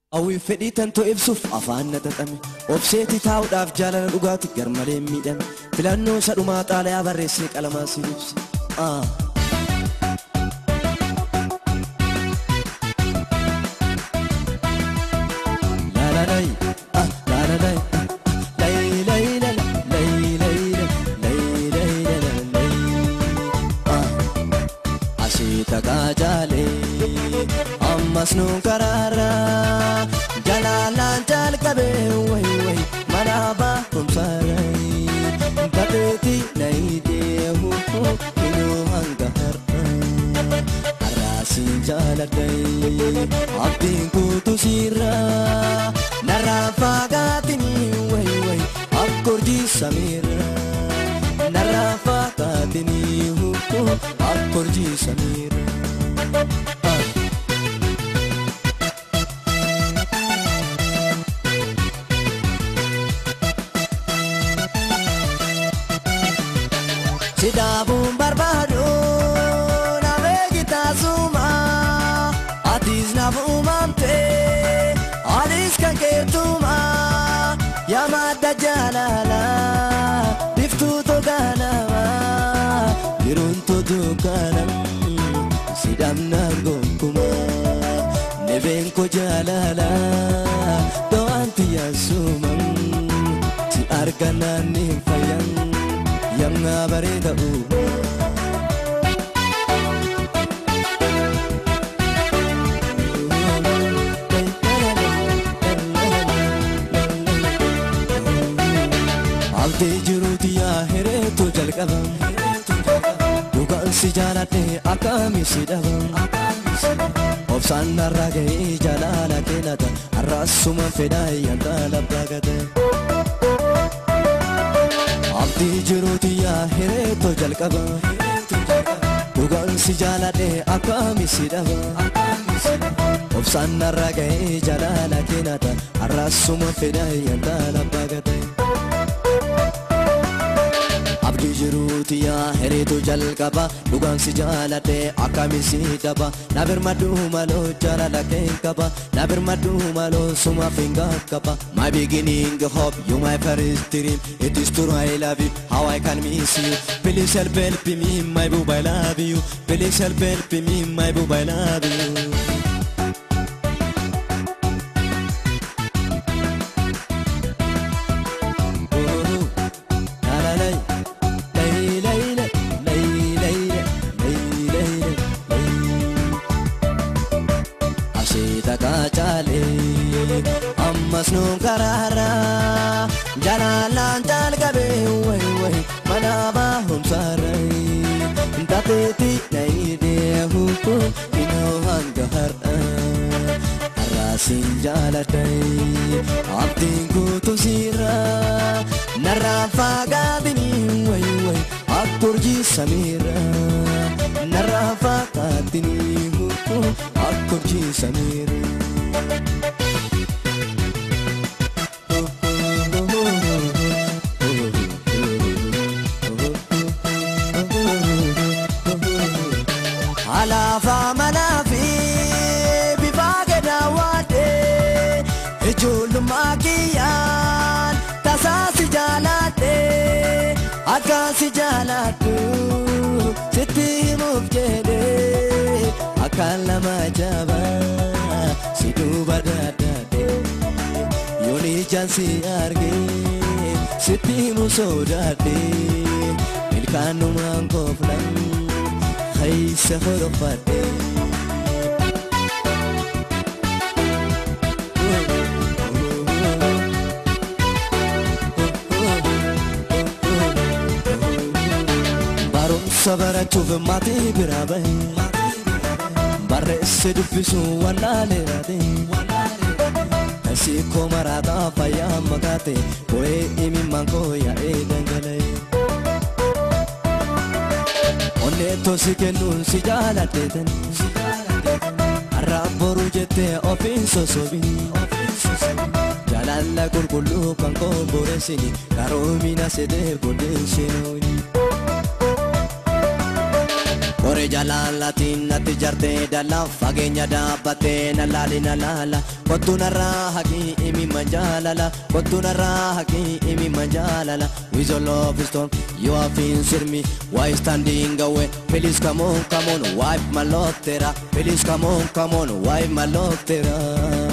Hawwiif fedhii tantoo ibsuuf afaan na xaxame obseetii taa'uudhaaf jaalala dhugaati garmalee miidhame filannoo isa dhumaa xaalayaa barreessee qalamaa si ibse. Ah. La la lay, ah, la la lay, ah, lay lay la la, lay lay la, lay lay la la lay. Ah. Ashiita kaajaalee ammas nu karaara jalaalaan jalqabee wayi wayi mana baafumsaarai bateeti nayidee huhu inuu hanga har'a har'aasiin jaaladhai abdiin kuutu siirra narraa faagaatinii wayi wayi akkorjii samiirra narraa faagaatinii huhu akkorjii samiirra. Ah. Sidaabuun barbaadu namee gitaasuma atiis naaf uumamte anis kan keetuma yamadda jaalala biftuu togaanama jiruun totokaanam sidhamnaan gonkuma nebeen ko jaalala do'anti yaasumam si arganaan ni fayyan yamma bareeda uuma. Abdii jiruuti yaa hireetu jalqaba dhugaan si jaaladhe akkami si dhaba obsaan narraa ga'ee jaalala keenata har'aasuma fedhaa yanta labbaa gate. Abdii jiruuti yaa hireetu jalqaba dhugaan si jaaladhe akkami si dhaba obsaan narraa ga'ee jaalala keenata har'aasuma fedhaa yanta labbaa gate. Abdii jiruuti yaa hireetu jalqaba dhugaan si jaaladhe akkami si dhaba na birmadhu maloo jaalala keen qaba na birmadhu maloo sumaaf hin qaqqaba my beginning hope you my first dream it is true I love you how I can miss you please help help me my boo I love you please help help me my boo I love you ammas nu karaara jalalaan jalqabee wayi wayi mana baahumsaarai tapeeti nayidee huhu inoo hanga har'a har'aasiin jaaladhai abdiin kuutu siirra narraa faagaatinii wayi wayi akkurjii samiirra narraa faagaatinii huhu akkurjii samiirra. Alaafa manaa fi bifaa gadaawwadhe ijoollummaa kiyyaan tasaa si jaaladhe akka si jaaladhu sitti himuuf jedhe akkaan lama jabaa si duuba daaddaadhe yoon ijaan si arge sitti himu sodaadhe ilkaanumaan koofnan. haysa horofadhe barumsa barachuuf maatii biraa bahe barreesse dubbisu wallaaleeraate Siikoo maraataa fayyaa makaate bo'ee imimmaan koo yaa'ee dhangala'e. Onneettoo si kennuun si jaaladheetan har'aan boruu jettee ofiin sosobii jaalala qulqulluu kan koon boreessini karoomina sedee booddeessinooni. Qoree jaalalatiin natti jartee dala fageenya dhaabbattee na laali na laala kottu narraa haqii imi manjaalala kottu narraa haqii imi manjaalala with your love is torn you are feeling sir me why standing away please come on come on wipe my love tera please come on come on wipe my love tera